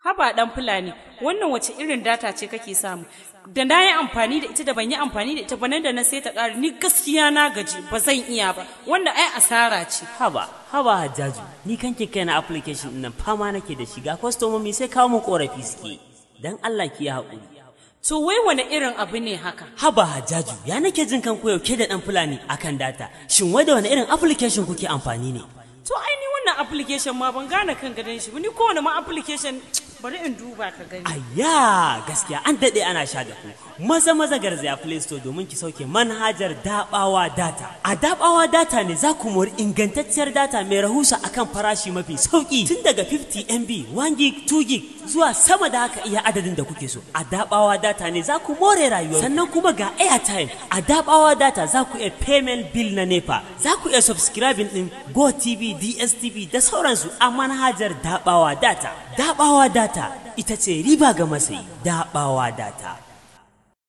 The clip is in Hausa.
haba dan fulani wannan wace irin data ce kake samu da na yi amfani da ita da ban yi amfani da ita ba nan da na sai ta ƙara ni gaskiya na gaji ba zan iya ba wanda ai asara ce haba haba hajjaju ni kanke kai na application ɗin nan fama nake da shiga kwastomomi sai kawo mu korafi suke dan Allah ki yi haƙuri to wai wani irin abu ne haka haba hajjaju ya nake jin kan koyauke da dan fulani akan data shin wai da wani irin application kuke amfani ne to ai ni wannan application ma ban gane kan gadon shi ba ni kowane ma application bari in duba ka gani Ayya gaskiya an daɗe ana sha da ku. Maza maza garzaya Play Store domin ki sauke manhajar Dabawa Data. A Dabawa Data ne za ku mori ingantacciyar data mai rahusa akan farashi mafi sauki tun daga 50 MB, 1 gig, 2 gig zuwa sama da haka iya adadin da kuke so. A Dabawa Data ne za ku more rayuwar. Sannan kuma ga airtime. A Dabawa Data za ku iya payment bill na NEPA. Za ku iya subscribing din Go TV, DSTV da sauransu a manhajar Dabawa Data. Dabawa Data ita ce riba ga masayi daɓawa data.